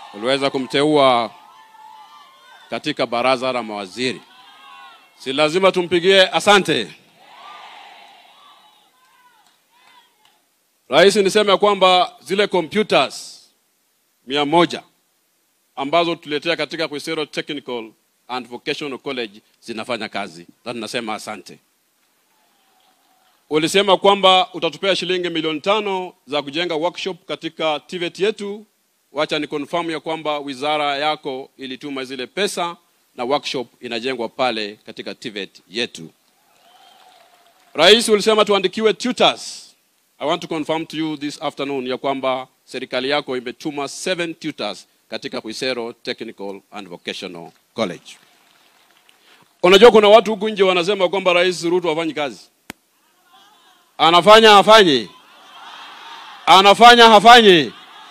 uliweza kumteua katika baraza la mawaziri, si lazima tumpigie asante. Rais, niseme ya kwamba zile computers mia moja ambazo tuletea katika Khwisero Technical and Vocational College zinafanya kazi, na tunasema asante. Ulisema kwamba utatupea shilingi milioni tano za kujenga workshop katika TVET yetu. Wacha ni confirm ya kwamba wizara yako ilituma zile pesa na workshop inajengwa pale katika TVET yetu. Rais, ulisema tuandikiwe tutors. I want to confirm to you this afternoon ya kwamba serikali yako imetuma seven tutors katika Khwisero Technical and Vocational College. Unajua kuna watu huku nje wanasema kwamba Rais Ruto hafanyi kazi. Anafanya hafanyi? Anafanya hafanyi?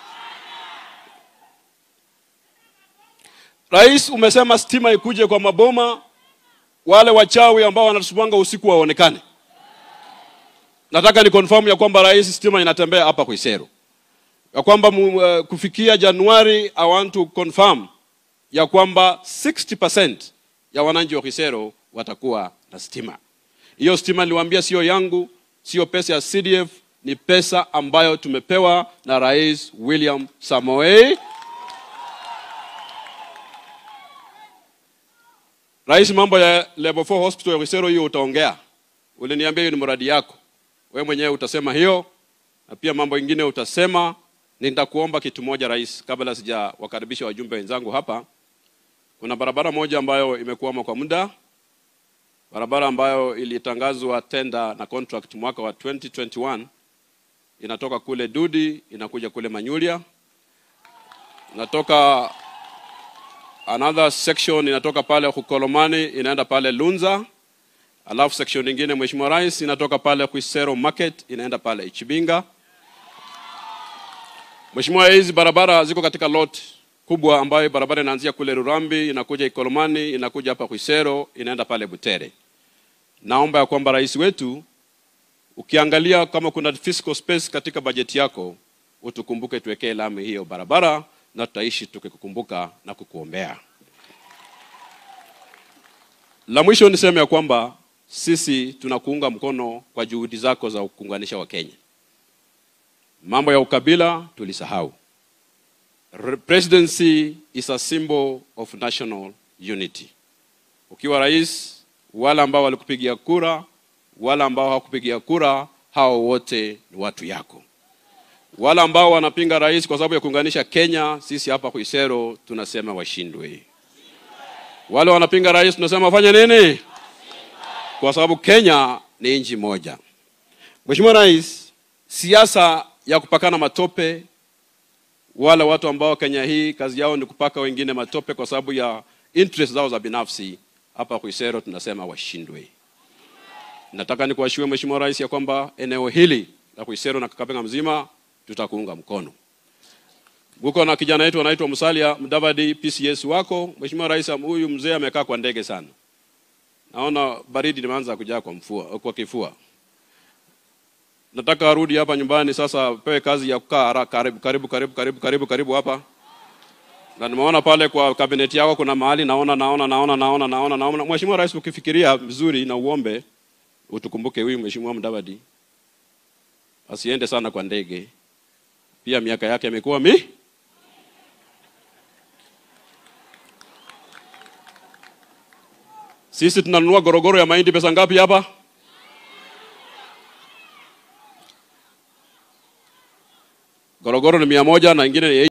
Rais, umesema stima ikuje kwa maboma, wale wachawi ambao wanatusumbanga usiku waonekane. Nataka ni confirm ya kwamba rais, stima inatembea hapa Khwisero, ya kwamba mu, uh, kufikia Januari, I want to confirm ya kwamba 60% ya wananchi wa Khwisero watakuwa na stima. Hiyo stima niliwaambia sio yangu, sio pesa ya CDF, ni pesa ambayo tumepewa na Rais William Samoei. Rais, mambo ya level 4 hospital ya Khwisero hiyo utaongea. Uliniambia hiyo ni mradi yako. Wewe mwenyewe utasema hiyo na pia mambo ingine utasema. Nitakuomba kitu moja rais, kabla sijawakaribisha wajumbe wenzangu hapa. Kuna barabara moja ambayo imekuwama kwa muda, barabara ambayo ilitangazwa tenda na contract mwaka wa 2021 inatoka kule Dudi inakuja kule Manyulia, inatoka another section inatoka pale Hukolomani inaenda pale Lunza, alafu section nyingine Mheshimiwa Rais inatoka pale Khwisero Market inaenda pale Ichibinga. Mheshimiwa, hizi barabara ziko katika lot kubwa ambayo barabara inaanzia kule Rurambi inakuja Ikolomani inakuja hapa Khwisero inaenda pale Butere. Naomba ya kwamba rais wetu, ukiangalia kama kuna fiscal space katika bajeti yako, utukumbuke tuwekee lami hiyo barabara, na tutaishi tukikukumbuka na kukuombea. La mwisho niseme ya kwamba sisi tunakuunga mkono kwa juhudi zako za kuunganisha Wakenya. Mambo ya ukabila tulisahau. Re- Presidency is a symbol of national unity. Ukiwa rais, wale ambao walikupigia kura, wale ambao hawakupigia kura, hao wote ni watu yako. Wale ambao wanapinga rais kwa sababu ya kuunganisha Kenya, sisi hapa Khwisero tunasema washindwe. Wale wanapinga rais tunasema wafanye nini? Kwa sababu Kenya ni nchi moja. Mheshimiwa Rais, siasa ya kupakana matope, wale watu ambao Kenya hii kazi yao ni kupaka wengine matope kwa sababu ya interest zao za binafsi, hapa Khwisero tunasema washindwe. Nataka nikuashirie Mheshimiwa Rais ya kwamba eneo hili la Khwisero na Kakamega mzima tutakuunga mkono. Uko na kijana wetu anaitwa Musalia Mudavadi, PCS wako. Mheshimiwa Rais, huyu mzee amekaa kwa ndege sana, naona baridi limeanza kujaa kwa mfua, kwa kifua. Nataka arudi hapa nyumbani sasa, pewe kazi ya kukaa haraka, karibu karibu karibu karibu karibu karibu hapa. Na nimeona pale kwa kabineti yako kuna mahali naona naona naona naona naona naona. Mheshimiwa Rais, ukifikiria vizuri na uombe utukumbuke huyu Mheshimiwa Mudavadi asiende sana kwa ndege, pia miaka yake imekuwa mi Sisi tunanunua gorogoro ya mahindi pesa ngapi hapa? Gorogoro ni mia moja na ingine ni